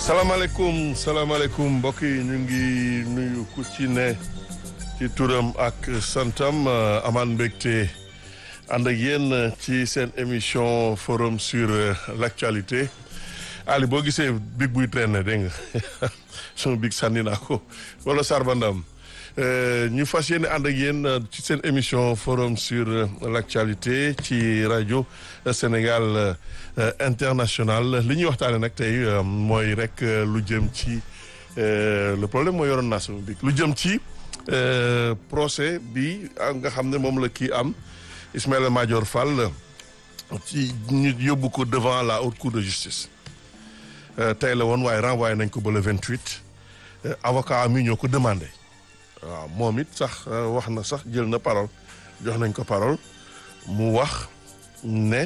salaamaaleykum salaamaaleykum mbokk yi ñu ngi nuyu ku ci ne ci turam ak santam amaan mbégte ànd ak yéen ci seen émission forum sur l'actualité Ali boo gisee big buy traîner dégg nga suma big sànni naa ko wala sarbandam ñu fas yéene ànd ak yéen ci seen émission forum sur l'actualité ci rajo Sénégal international li ñuy waxtaane nag tey mooy rek lu jëm ci le problème mooy yoroon naa sama big lu jëm ci procès bi nga xam ne moom la kii am Ismaïla Madior Fall ci ñu yóbbu ko devant la haute cour de justice tey la woon waaye renvoyé nañ ko ba le 28 avocat am yi ñoo ko demandé waaw moom it sax wax na sax jël na parole jox nañ ko parole mu wax ne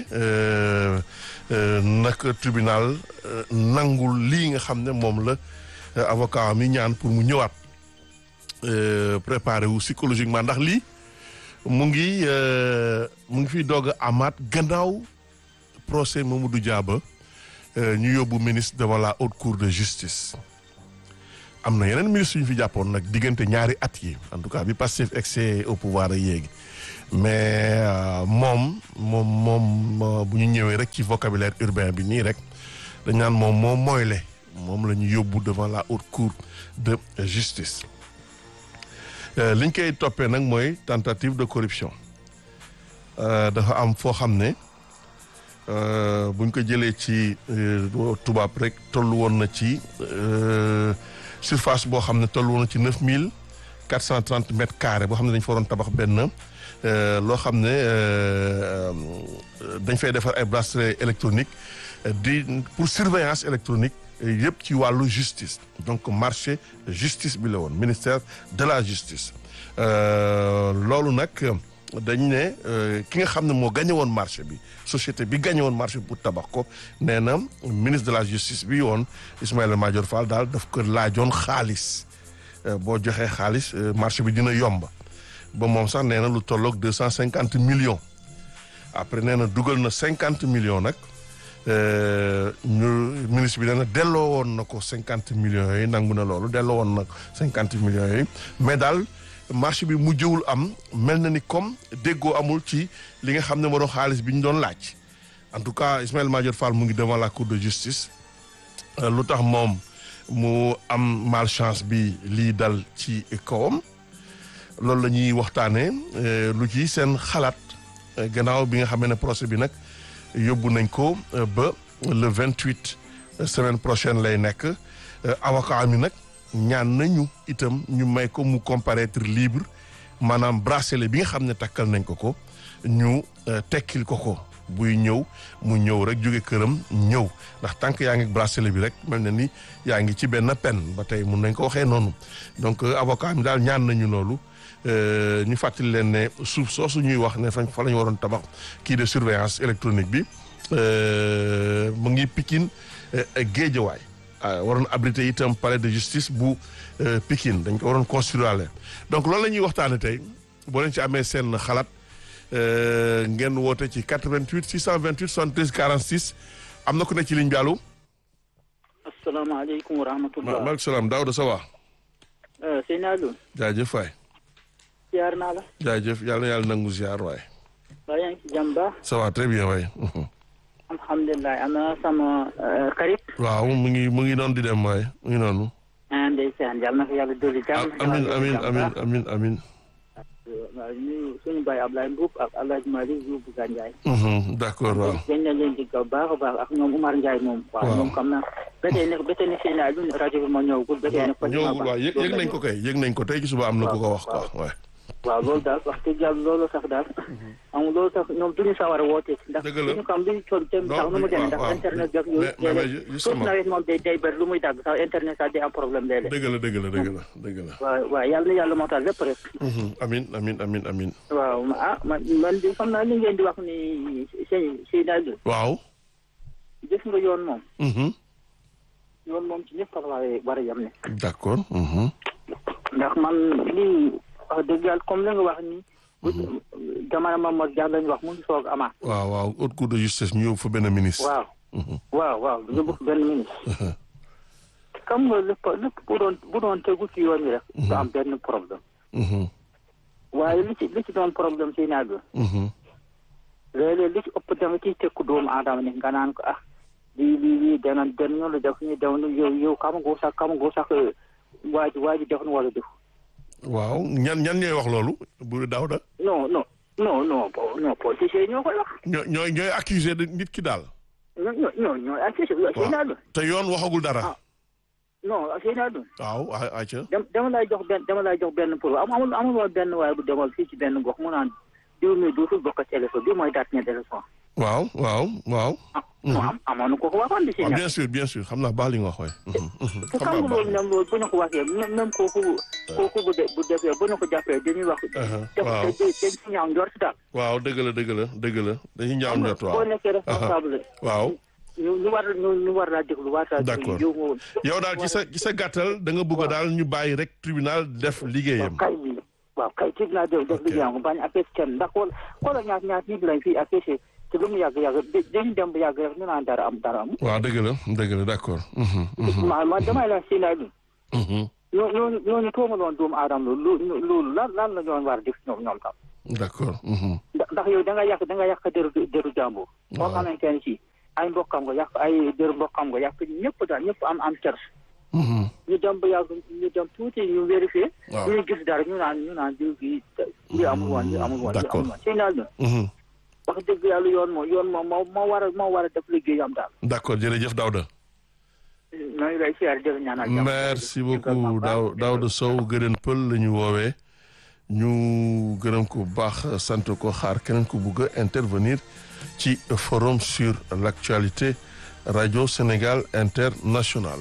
naka tribunal nangul lii nga xam ne moom la avocat am yi ñaan pour mu ñëwaat préparé wu psychologiquement ndax lii mu ngi mu ngi fiy doog a amaat gannaaw procès Mamadou Diaba ñu yóbbu ministre devant la haute cour de justice am na yeneen ministre yu ñu fi jàppoon nag diggante ñaari at yi en tout cas bi Pastef excès au pouvoir a yéegi mais moom moom moom bu ñu ñëwee rek ci vocabulaire urbain bi nii rek dañ naan moom moo mooyle moom la ñu yóbbu devant la haute cour de justice liñ koy toppee nag mooy tentative de corruption dafa am foo xam ne buñ ko jëlee ci tubaab rek tollu woon na ci surface boo xam ne tollu woon na ci neuf mille quatre cent trente mètres carrés boo xam ne dañ fa waroon tabax benn loo xam ne dañ fay defar ay bracelet électronique di pour surveillance électronique yëpp ci wàllu justice donc marché justice bi la woon ministère de la justice loolu nag dañ ne ki nga xam ne moo gagné woon marché bi société bi gagné woon marché bi pour tabax ko nee na ministre de la justice bi woon Ismaïla Madior Fall daal daf ko laajoon xaalis boo joxee xaalis marché bi dina yomb ba moom sax nee na lu tolloog deux cent cinquante millions après nee na dugal na cinquante millions nag ñu ministre bi nee na delloo woon na ko cinquante millions yooyu nangu na loolu delloo woon na cinquante millions yooyu mais daal marché bi mujjewul am mel na ni comme déggoo amul ci li nga xam ne moo doon xaalis bi ñu doon laaj en tout cas Ismaïla Madior Fall mu ngi devant la cour de justice lu tax moom mu am malchance bi lii dal ci kawam loolu la ñuy waxtaanee lu ci seen xalaat gannaaw bi nga xam ne procès bi nag yóbbu nañ ko ba le vingt huit semaine prochaine lay nekk avocat mi nag ñaan nañu itam ñu may ko mu comparaître libre maanaam bracelet bi nga xam ne takkal nañ ko ko ñu tekkil ko ko buy ñëw mu ñëw rek jóge këram ñëw ndax tant que yaa ngi bracelet bi rek mel na ni yaa ngi ci benn peine ba tey mun nañ ko waxee noonu donc avocat mi daal ñaan nañu loolu ñu fàttali leen ne suuf soosu ñuy wax ne fa fa la ñu waroon tabax kii de surveillance électronique bi mu ngi Pikine Géejawaay waroon abrité itam palais de justice bu Pikine dañ ko waroon construire donc loolu la ñuy waxtaane tey boo leen ci amee seen xalaat ngeen woote ci 88 628 73 46 am na ku ne ci ligne bi allo. asalaamaaleykum wa rahmatulah. maaleykum salaam Daouda ça va. Seyni Alioune. jaajëf waay. ziar naa la. jaajëf yàlla na yàlla nangu ziar waay. waa yaa ngi ci jàmm baax. ça va très bien waay. alhamdulilah am na sama xarit. waaw mu ngi mu ngi noonu di dem waay mu ngi noonu. ah ndeysaan yàlla na ko yàlla dolli jàmm. amin amin amin amin amin waaw ñu suñu baay Ablaye Mbuub ak El Hadj Malick Diouf Gandiaye. d'accord waaw. dañ leen leen di gaw baax a baax ak ñoom Umar Ndiaye moom. waaw ñoom xam naa ba tey ne ba tey ne Seyni Alioune rajo bi ma ñëwagul. ba tey ne ko ñëwagul waaw yëg yëg nañ ko kay yëg nañ ko tey ci suba am na ku ko wax quoi waaw. waaw loolu daal wax dëgg yàlla loolu sax daal am loolu sax ñoom duñu sawar a woote ndax dëgg la duñu xam duñu toll tem sax nu mu demee ndax internet bi ak yooyu léeg-léeg suuf nawet moom day day bëri lu muy dagg sax internet sax day am problème léeg-léeg dëgg la dëgg la dëgg la dëgg la waaw waaw yàlla na yàlla mootal lépp rek amin amin amin amin waaw ah man man di xam naa li ngeen di wax ni sëñ sëñ daal waaw gis nga yoon moom yoon moom ci ñëpp la war a yem ne d'accord ndax man lii wax dëgg yàlla comme li nga wax ni jamono Mamadou Dia lañu wax mu ngi soog amaat. waaw waaw haute cour de justice ñu yóbbu fa benn ministre. waaw. waaw waaw du yóbbu fa benn ministre. xam nga lépp lépp bu doon bu doon tegu ci yoon wi rek. du am benn problème. Mhm. waaye li ci li ci doon problème si naaj bi. Mhm. léeg-léeg li ci ëpp dama ciy tekku doomu aadama ne nga naan ko ah lii lii lii dana den ñu la def ñu dew nu yow yow xam nga sax xam nga sax waa ji waa ji def nu wala def. waaw ñan ñan ñooy wax loolu bu Daouda non non non non po- non politiciens yi ñoo koy wax. ñoo ñooy ñooy accusé de nit ki daal ñoo ñoo ñoo ñoo ak si si si naaj bi. te yoon waxagul dara Ah. non si naaj bi. waaw a ayca dem dama lay jox benn dama lay jox benn pour am amul amul woon benn waaye bu demal fii ci benn gox mu naan diw mi dootul bokk ci élection bi mooy date ñetti élection. waaw waaw waaw ah non am amoon na ko ko waxoon di si waaw ñaar. bien sûr bien sûr xam naa baax li nga wax waay Mhm, mhm. te xam xam naa nga baax loolu même loolu bu ñu ko waxee même même kooku kooku bu de bu defee bu ñu ko jàppee dañuy wax. Uh-huh, def waaw. dañ dañ si ñaaw njort daal. waaw dëgg la dëgg la dëgg la dañuy ñaaw njot boo waaw nekkee responsable. waaw ñu ñu war ñu ñu war laa déglu war laa D'accord. yow moo yow daal ci sa ci sa gàttal da nga bëgg daal ñu bàyyi rek tribunal def liggéeyam kay bi waaw kay ci naa def def liggéeyam bañ a fees kenn ndax xool xoolal ñaat ñaat nit lañ fii affiché te lu mu yàgg yàgg da- dañu dem ba yàgg rek ñu naan dara am dara am waaw dëgg la dëgg la d'accord Mhm, mhm, ma ma damay la si naa bi mhm. ñoo ñooñu ñooñu toomaloon doomu aadama loolu loolu lan lan la ñoon war a def ñoom ñoom tam d'accord mhm. ndax ndax yow da nga yàq da nga yàq deru deru jàmbur boo Waaw. xamante ne si ay mbokkam nga yàq ay deru mbokkam nga yàq ñëpp daal ñëpp am am cer Mhm. ñu dem ba yàgg ñu dem tuuti ñu vérifié Waaw. ñu gis dara ñu naan ñu naan diw bi li amul woon li amul woon li D'accord. amul woon si naal Mhm. wax dëgg yàlla yoon moo yoon moo moo moo war a moo war a def liggéeyam daal d'accord jërëjëf Daouda ñoo ngi lay siyaar jël ñaanal jàmm. merci beaucoup Daw Daouda Sow gërëm pël la ñu woowee ñu gërëm ko bu baax sant ko xaar keneen ko bugg a intervenir ci forum sur l'actualité radio Sénégal international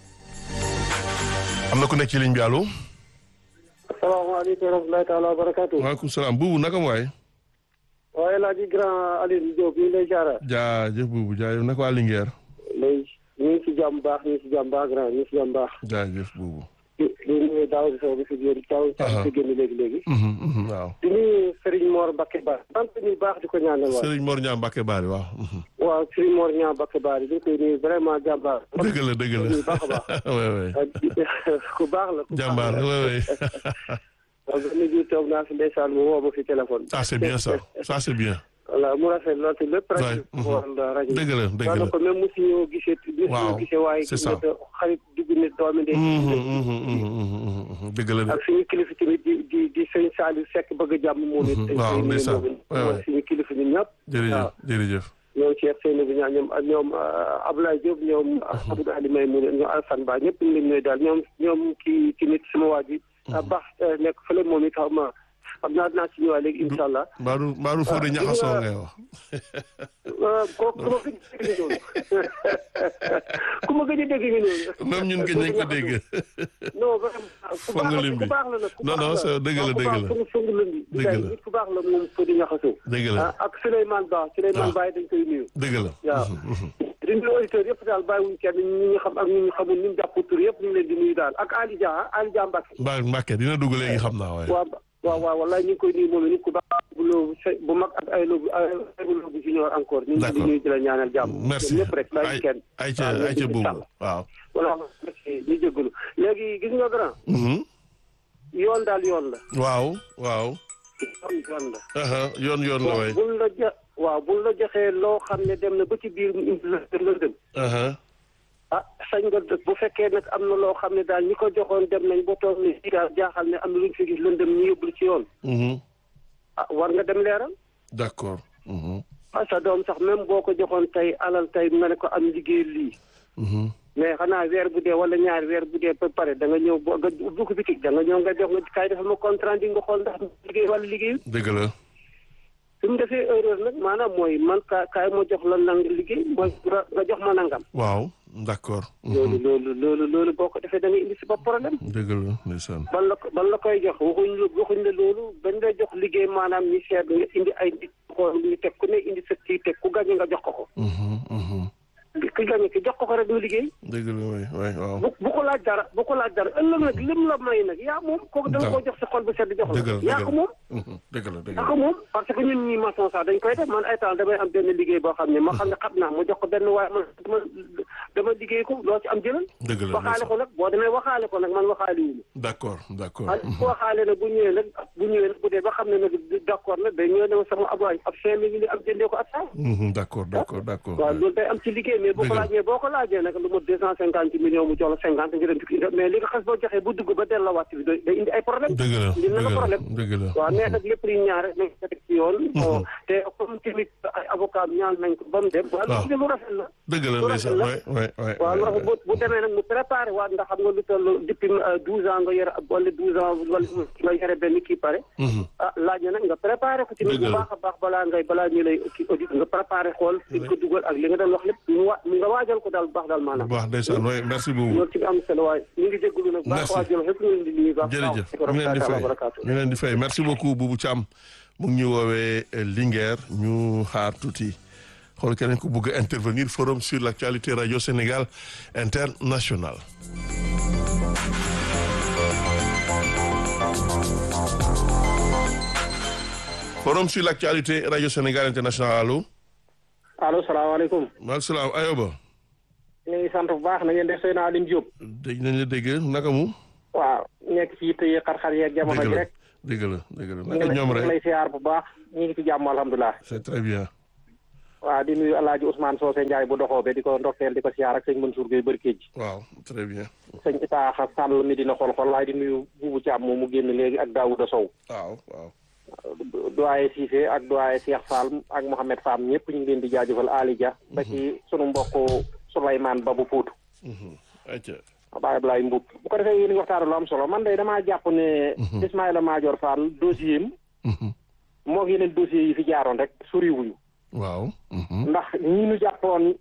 am na ku nekk ci ligne bi allo asalaamaaleykum wa rahmatulahi taala wa barakaatu. waaleykum salaam buubu naka mu waay waaye laa ji grand Alioune Diop ñu ngi lay jaara jaajëf buubu jaajëf naka waa Linguère lay ñu ngi si jàmm baax ñu ngi si jàmm baax grand ñu ngi si jàmm baax jaajëf buubu di di nuyu daaw di sow bi fi génn daaw Aha. fi génn léegi léegi Mhm, mhm, waaw di nuyu Serigne Mor Mbacke Ba sant ñu baax di ko ñaanal waaw Serigne Mor Niang Mbacke Bari waaw mhm. waaw Serigne Mor ñaa Mbacke Ba di koy nuyu vraiment jàmbaar dëgg la dëgg la nuyu baax a baax oui oui ah, di- ku baax la ku baax jàmbaar la oui oui waaw benn ji toog naa fi ndeysaan mu woo ma fi téléphone ah c'est bien ça ça c'est bien voilà mu rafet lool te lépp Ouais, rajo mhm. wala rajo dëgg la dëgg la daanaka même mosu ñoo gisee mosu Waaw, ñoo gisee waaye c'est ça. nit xarit dugg nit doomi ndey Mhm, mhm, mhm, mhm, mhm. dëgg la de ak suñu kilifa tamit di di di sëñ Saliou Seck bëgg a jàmm moom it Mhm, dañ waaw, koy nuyu ndeysaan. moom it. Ouais, mooy ouais. suñu kilifa ñun ñëpp jërëjëf waaw. jërëjëf ñoom Cheikh Seyni bi ñaa ñoom ñoom euh, Abdoulaye Diop ñoom Abdou Ali May mu ñoom Alassane Ba ñëpp ñu leen ñooy daal ñoom ñoom kii tamit sama waa ji ah baax euh, nekk fële moom it xaw ma xam naa dinaa si ñëwaat léegi incha allah Mbaaru Mbaaru Fodé ñaxasoo ngay wax Euh, kooku ku ma gëj a dégg noonu ku ma gëj a dégg ngi noonu même ñun gëj nañ ko dégg non vraiment ku Foog nga baax lim la bi. ku baax la nag ku Non, baax non, la. c'est- dëgg la, waaw, ku dëgg baax la. fu mu sëng lëndi Dëgg la. nit ku baax la moom Fodé Niakhasso dëgg la ah ak Souleymane Ba Souleymane Ah. Baye dañ koy nuyu dëgg la waaw di nuyu auditeurs yëpp daal bàyyiwuñ kenn ñi ñu xam ak ñi ñu xamul ñu jàpp tur yëpp ñu ngi leen di nuyu daal ak Ali Dia ah Ali Dia Mbacke Mbaa Mbacke dina dugg léegi xam naa waaye waaw waaw waaw wallaay ñu ngi koy nuyu moom it nit ku baax bu loobu se- bu mag ak ay loobu ay loobu junior encore ñu ngi leen di D'accord. nuyu di la ñaanal jàmm merci ñoom ñëpp rek bàyyi ay kenn ay ca waaw, ay ca ñëpp di buubu sàll. waaw voilà merci ñu jégalu léegi gis nga grand Mhm. yoon daal yoon la waaw waaw yoon yoon la aha yoon yoon la waay buñ la ja waaw buñ la joxee loo xam ne dem na ba ci biir mu indi la lëndëm aha ah sañ nga dëkk bu fekkee nag am na loo xam ne daal ñi ko joxoon dem nañ ba toog ne fii daal jaaxal ne am na lu ñu fi gis lëndëm ñu yóbbul ci yoon Mhm. ah war nga dem leeral d'accord Mhm. ah sa doom sax même boo ko joxoon tey alal tey nga ne ko am liggéey lii Mhm. mais xanaa weer bu dee wala ñaari weer bu dee ba pare da nga ñëw boo nga ubbi ko bitig da nga ñëw nga jox nga kaay defal ma contrat di nga xool ndax liggéey wala liggéey dëgg la su mu defee erreur nag maanaam mooy man ka kaay ma jox la nang liggéey mooy nga nga jox ma nangam waaw d'accord Mhm. loolu loolu loolu loolu boo ko defee da nga indi si ba problème dëgg la ndeysaan ban la ko ban la koy jox waxuñ la waxuñ la loolu bañ lay jox liggéey maanaam ñi seet nga indi ay nit xool ñu teg ku ne indi sa kii teg ku gañe nga jox ko ko Mhm. Mhm. ki gañe ki jox ko ko rek mu liggéey dëgg la waay waay waaw bu bu ko laaj dara bu ko laaj dara ëllëg nag lim la may nag yaa moom kooku da nga koo jox sa xol bu sedd jox dëgg la la yaa dëgg ko la moom Mhm. dëgg la dëgg yaa la ko moom parce que ñun ñi maçon sax dañ koy def man ay temps damay am benn liggéey boo xam ne ma xam ne xam naa ma jox ko benn waaye man dama dama liggéey liggéey ko loo ci am jëlal dëgg la waxaale ko nag boo demee waxaale ko nag man waxaale wu d'accord d'accord ma bu waxaale nag bu ñëwee nag bu ñëwee nag bu dee ba xam ne nag d'accord nag day ñëw ne ma sama ab waay ab cinq mille am jëndee ko ak saa Mhm, d'accord d'accord d'accord waaw loolu day am ci liggéey mais boo ko Dëgg la. laajee boo ko laajee nag lu ma deux cent cinquante millions mu jox la cinquante nga dem di ko indi mais li nga xas boo joxee bu dugg ba delloowaat bi day indi ay problème dëgg la indi na dëgg ko la problème dëgg la waaw mais nag lépp luy ñaar rek nañ ko teg ci yoon bon te comme tamit ay avocat ñaan nañ ko ba mu dem waaw Waaw. lu rafet la dëgg la lu ndeysaan rafet la. ouais ouais ouais waaw lu ouais, rafet bu bu demee nag mu préparé waat ndax xam nga lu toll depuis douze ans nga yore ab wala douze ans wala nga yore benn kii pare Mhm. ah laaj na nag nga préparé ko tamit Dëgg bu la. baax a baax balaa ngay balaa ñu lay kii audit nga préparé xool fi nga ko dugal ak li nga doon wax lépp mu wa nga waajal ko daal bu baax daal bu maanaam baax ndeysaan ouais merci beaucoup loolu ci am solo waaye ñu ngi jégalu nag baax Merci. waa jël xëpp ñu ngi di nuyu baax jërëjëf ñu leen di fay ñu leen di fay merci beaucoup Boubou Thiam mu ngi ñu woowee euh, Linguère ñu xaar tuuti xool keneen ku bëgg a intervenir forum sur l'actualité radio Sénégal international forum sur l'actualité radio Sénégal international allo allo salaamaaleykum maaleykum salaam Ayoba ñu ngi sant bu baax na ngeen def Seydina Aline Diop dégg nañ la dégg naka mu waaw nekk ci yitte yi xar-xar yeeg jamono dégg ji la rek dégg la dégg la ñu naka ngi ñoom lay rek siyaar bu baax ñu ngi ci jàmm alhamdulilah c'est très bien waaw di nuyu alaaji Ousmane Socé Ndiaye bu doxoo be di ko ndokkeel di ko siyaar ak sëñ Mansour Gueye Barkéej waaw très bien sëñ Itaaxa Sàll mi dina xol xol waaye di nuyu buubu Thiam moom mu génn léegi ak Daouda Sow waaw waaw doyen Cissé ak doyen Cheikh Fall ak Mohamed Fall ñëpp ñu ngi leen di jaajëfal Ali Dia ba ci sunu mbokk Souleymane Babou Poutou Mhm. ayca Baye Ablaye Mboub bu ko defee yéen a ngi waxtaan lu am solo man de damaa jàpp ne Ismaïla Madior Fall dossier am Mhm. moo ngi yeneen dossiers yi fi jaaroon rek soriwuñu waaw mhm. ndax ñi ñu jàppoon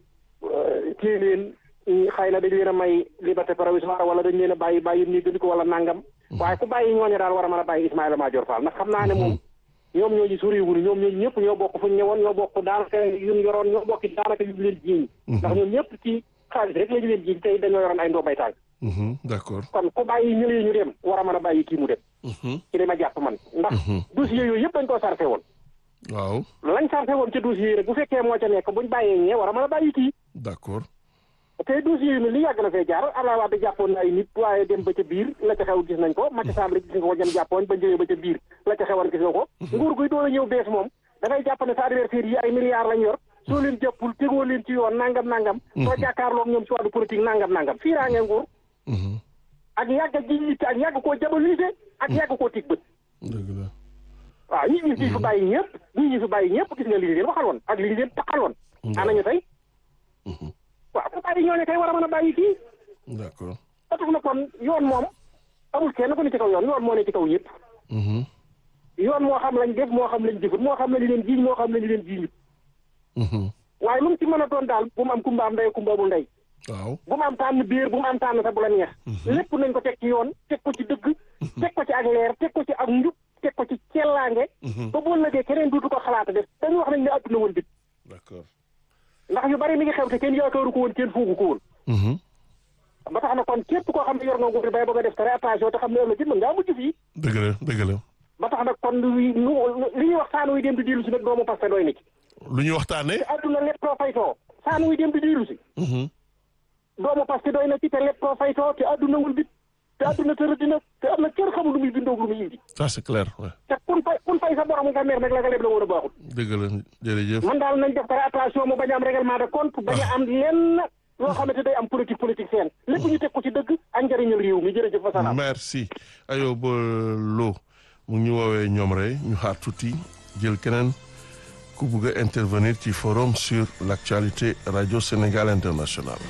téye leen xëy na dañ leen a may liberté provisoire wala dañ leen a bàyyi bàyyi nii gëndi ko wala nangam waaye ku bàyyi ñooñu daal war a mën a bàyyi Ismaïla Madior Fall ndax xam naa ne moom ñoom ñooñu soriwuñu ñoom ñooñu ñëpp ñoo bokk fu ñu ñëwoon ñoo bokk daanaka yu ñu yoroon ñoo bokk daanaka yu ñu leen jiiñ ndax ñoom ñëpp ci xaalis rek la ñu leen jiiñ tey dañoo yoroon ay ndombay tànk Mhm. d'accord kon ku bàyyi ñëlee ñu dem war a mën a bàyyi kii mu dem Mhm. ci li ma jàpp man ndax dossier yooyu yëpp dañ koo sarfe woon waaw lañ sarfe woon ca dossier yi rek bu fekkee moo ca nekk buñ bàyyee ñee war a mën a bàyyi kii d'accord te dossier yi ni li yàgg na fee jaar Abdoulaye Wade jàppoon na ay nit waaye dem ba ca biir la ca xew gis nañ ko Macky Sall gis nga ko jëm jàppoon ba ñëwee ba ca biir la ca xewoon gis nga ko nguur guy doon a ñëw bees moom da ngay jàpp ne sa adversaire yi ay milliards lañ yor soo leen jàppul tegoo leen ci yoon nangam nangam soo jàkkaarloog ñoom ci wàllu politique nangam nangam fii raa ngee nguur Mhm. ak yàgg ji yitte ak yàgg koo jabalise ak yàgg koo tig bët dëgg la waaw ñi ñi fi fi bàyyi ñëpp ñi ñi fi bàyyi ñëpp gis nga li ñu leen waxal woon ak li ñu leen taxal woon anañu tey Mhm. waaw ku bàyyi ñooñu kay war a mën a bàyyi kii d'accord ba tax na kon yoon moom amul kenn ku ne ci kaw yoon yoon moo ne ci kaw ñëpp Mhm. yoon moo xam lañ def moo xam lañ jëfut moo xam lañu leen jiiñ moo xam lañu leen jiiñut Mhm. waaye lu mu ci mën a doon daal bu mu am kumba am ndey kumba amul ndey waaw bu mu am tànn biir bu mu am tànn sa bu la neex lépp nañ ko teg ci yoon teg ko ci dëgg teg ko ci ak leer teg ko ci ak njub teg ko ci cellaange ba boo lëgee keneen duutu ko xalaata def dañu wax nañ ne àdduna woon bit d'accord ndax yu bari mi ngi xew te kenn yaakaaru ko woon kenn foogu ko woon Mhm. ba tax na kon képp koo xam ne yor nga nguur bay bëgg a def très attention te xam ne ëllëg it mën ngaa mujj fii dëgg la dëgg la ba tax nag kon li li ñuy wax saanu yi dem di diilu si nag doomu parce que doy na ci lu ñu waxtaanee te àdduna lépp too faytoo saanu yi dem di diilu si Mhm. doomu parce que doy na ci te lépp too faytoo te àdduna wul bit te àdduna tërë dina te am na kenn xamul lu muy bindoo lu muy indi ça c'est clair ouais. te kun fay kun fay sa borom nga mer nag la nga leb la war a baaxul dëgg la jërëjëf man daal nañ def très attention mu bañ a am règlement de compte bañ a am lenn loo xamante day am politique politique seen lépp ñu teg ko ci dëgg ak njëriñal réew mi jërëjëf fa salaam merci Ayoba Lo mu ngi ñu woowee ñoom rek ñu xaar tuuti jël keneen ku bëgg a intervenir ci forum sur l'actualité radio Sénégal international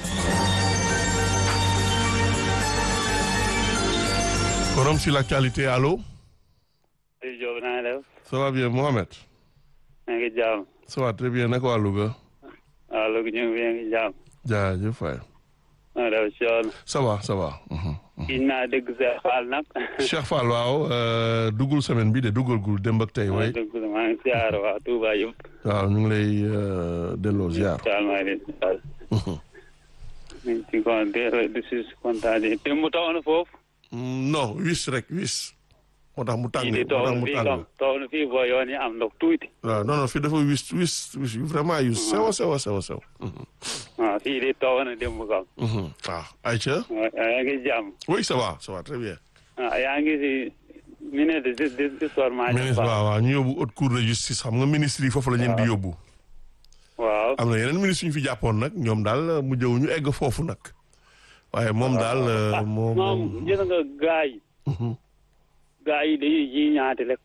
forum sur l'actualité allo Aliou Diop na nga def ça va bien Mohamed maa ngi jaam ça va très bien naka waa Louga waaw léegi ñu ngi fi ngi jaam jaajëf waay maa def si yoon ça va ça va mhm. gis naa dégg Cheikh Fall nag Cheikh Fall waaw euh, duggul semaine bi de duggul gul démb ak tey way dégg maa ngi siyaar waa Touba yëpp waaw ñu ngi lay euh, delloo ziar daal maa ngi leen di siyaar ñu ngi ci kon di di si kontaan di démb taw na foofu Mm, non wis rek wis moo tax mu tàng fii di moo tax taw mu fii tàng kam taw na fii boo yoon yi am ndox tuuti waaw non non fii dafa wis wis wis yu vraiment yu sew sew sew sew waaw fii di taw na démb kam waaw Aïcha waaw yaa ngi jàmm oui ça va ça va très bien ah yaa ngi si ministre de justice d'histoire maa ministre waaw waaw ñu yóbbu haute cour de justice xam nga ministre yi foofu la leen di yóbbu waaw am na yeneen ministre yu ñu fi jàppoon nag ñoom daal mu jëw ñu egg foofu nag waaye moom daal moom moom gis nga gaa yi gaa yi dañuy ji ñaati rek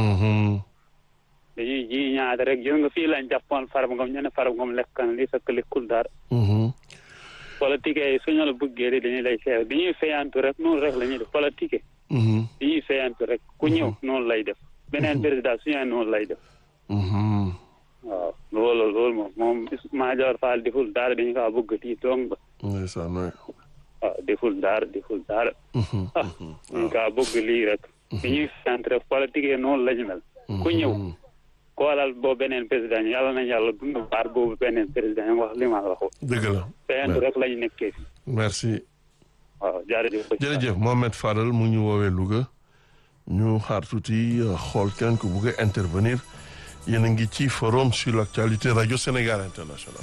dañuy ji ñaati rek gis nga fii lañ jàppoon Farba Ngom ñu ne Farba Ngom lekk na li fekk lekkul dara politique yi suñu la bëggee rek dañuy lay seew dañuy feyantu rek noonu rek la ñuy def politique dañuy feyantu rek ku ñëw noonu lay def beneen président suñu noonu lay def waaw loolu loolu moom moom Madior Fall deful dara dañu kaa bëgg tii dong ba ndeysaan waay waaw deful dara deful dara ah dañu kaa bëgg lii rek dañuy feyantu rek politique yi noonu la ñu mel ku ñëw koolal boo beneen président ñu yàlla nañ yàlla dund baar boobu beneen président yi wax li ma la wax dëgg la feyantu rek lañu nekkee fi merci waaw jërëjëf jërëjëf Mohamed Fadel mu ngi ñu woowee Louga ñu xaar tuuti xool keneen ku bugg a intervenir yéen a ngi ci forum sur l'actualité radio Sénégal international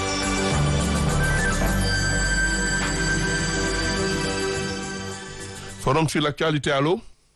forum sur l'actualité allo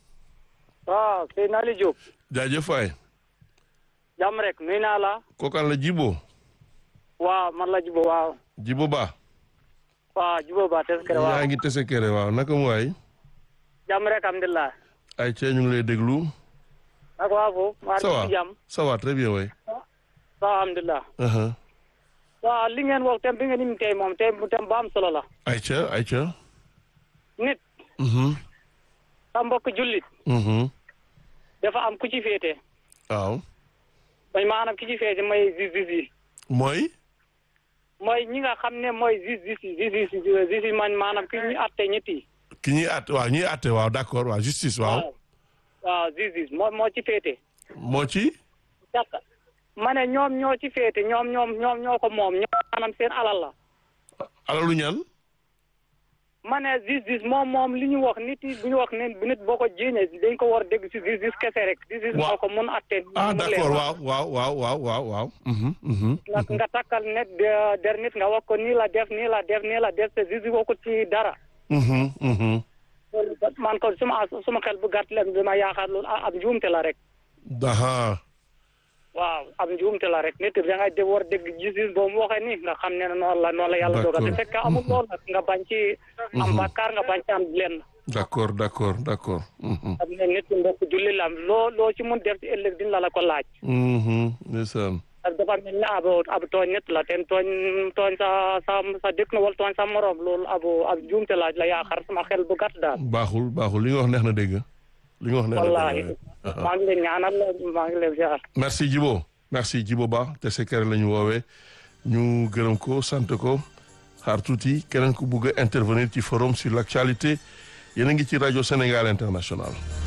waaw sëñ Aliou Diop jaajëf waay jàmm rek nuyu naa la kookaan la Jibo waaw man la Jibo waaw Jibo Ba waaw Jibo Ba Teskere waaw yaa ngi tese kere waaw naka mu waay jàmm rek alhamdulilah ay cee ñu ngi lay déglu naka waa foofu waa ça va ci jàmm ça va très bien waay waaw alhamdulilah aha waaw li ngeen wax tem bi ngeen imi tey moom tey tem ba am solo la ay ca ay ca nit mhm sa mbokk jullit mhm dafa am ku ci féete waaw mooy maanaam ki ci féete mooy justice yi mooy mooy ñi nga xam ne mooy justice yi justice yi justice man maanaam ki ñu atte ñetti ki ñuy àtte waaw ñuy àtte waaw d'accord waaw justice waaw waaw justice moo moo ci féete moo ci d'accord ma ne ñoom ñoo ci féete ñoom ñoom ñoom ñoo ko moom ñoom maanaam seen alal la alalu ñan ma ne justice moom moom li ñu wax nit yi bu ñu wax ne nit boo ko jéñee dañ ko war a dégg si justice kese rek justice Waaw. moo ko mun atte ah mu leer. d'accord waaw waaw waaw waaw waaw waaw mhm mhm nga nga takkal net de- der nit nga wax ko nii la def nii la def nii la def te justice woo ko ci dara mhm mhm loolu man ko suma suma xel bu gàtt leen bi ma yaakaar loolu ab njuumte la rek aha waaw ab njuumte la rek nit da ngay de war a dégg justice boo mu waxee nii nga xam ne noonu la noonu la yàlla dogal te D'accord. fekk amul loolu nag nga bañ ci am bàkkaar nga bañ ci am lenn d'accord d'accord d'accord mhm xam ne nit ki mbokk julli la loo loo ci mun def ci ëllëg dina la la ko laaj mhm ndeysaan parce que dafa mel ni ab ab tooñ nit la ten tooñ tooñ sa sa sa dëkk na wala tooñ sa morom loolu abu ab juumte la la yaakaar sama xel bu gàtt daal baaxul baaxul li nga wax neex na dégg li nga wax neex na wallahi dégg aha. maa ngi leen ñaanal maa ngi leen ziar merci Djibo merci Djibo Ba te sekere la ñu woowee ñu gërëm ko sant ko xaar tuuti keneen ku bugg a intervenir ci forum sur l'actualité yéen a ngi ci rajo Sénégal international